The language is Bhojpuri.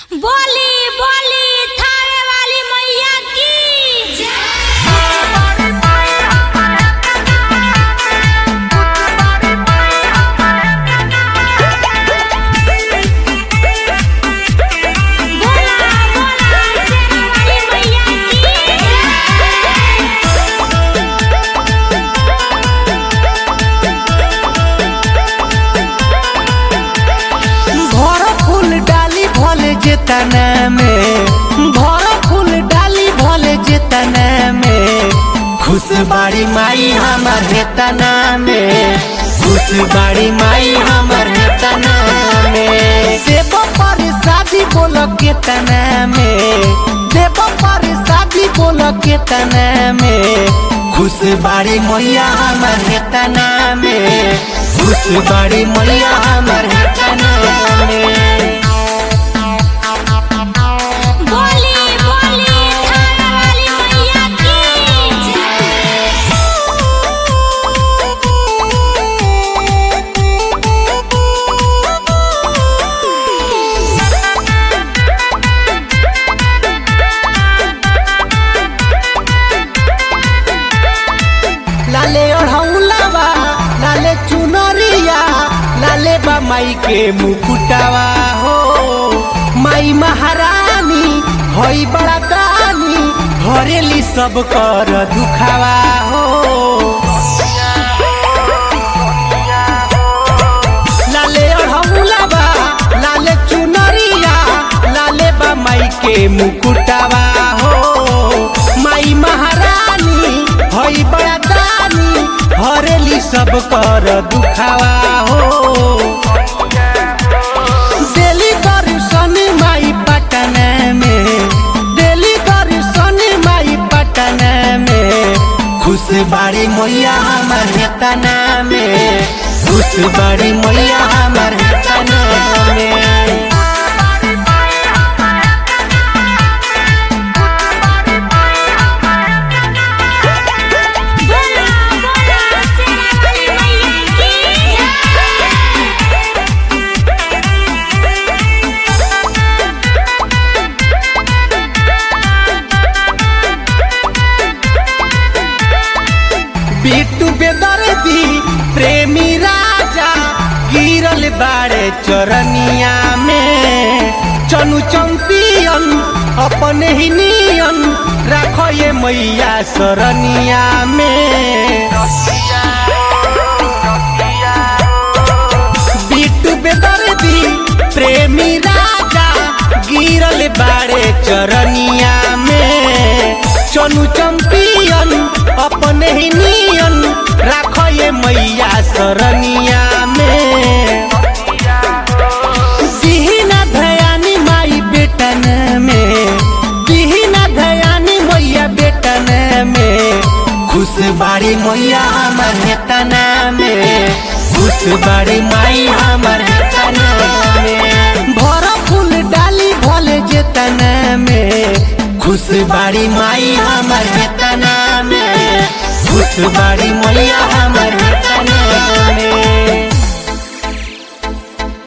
बोली बोली थावे वाली मैया की बोला बोला शेरा वाली मैया भर फूल डाली भले जेतना में भर फूल डाली भले जेतना में खुश बाड़ी माई हमर हेतना में खुश बाड़ी माई हमर हेतना में देव पर शादी बोल केतना में देव पर शादी बोल केतना में खुश बाड़ी मैया हमर हेतना में खुश बाड़ी मैया हमर हेतना में बोली बोली थावे वाली मैया की लाले ओढ़ौलावा लाले चुनरिया लाले बा माई के मुकुटावा हो माई महारानी हई बड़ा दानी हरेली सब कर दुखावा हो लाले ओढ़ौलावा लाले चुनरिया लाले बा माई के मुकुटावा हो माई महारानी हई बड़ा दानी हरेली सब कर दुखावा हो दिल्ली दर्शन माई पटना में दिल्ली दर्शन माई पटना में खुश बाड़ी मैया हमर हेतना में खुश बाड़ी मैया हमर हेतना में बोला बोला शेरा वाली मैया बिट्टू बेदर्दी प्रेमी राजा गिरल बाड़े चरनिया में चनु चंपियन अपने ही नियन राखो ये मैया सरनिया में बिट्टू बेदर्दी प्रेमी राजा गिरल बाड़े चरनिया में चनु चंपियन अपने ही नियन राखो ये मैया सरनिया में दिहिना धयानी माई बेटन में दिहिना धयानी मैया बेटन में खुश बाड़ी मैया हमर हेतना में खुश बाड़ी माई हमर हेतना में भर फूल डाली भले जेतना में खुश बाड़ी माई हमर हेतना में खुश बाड़ी मैया हमर हेतना में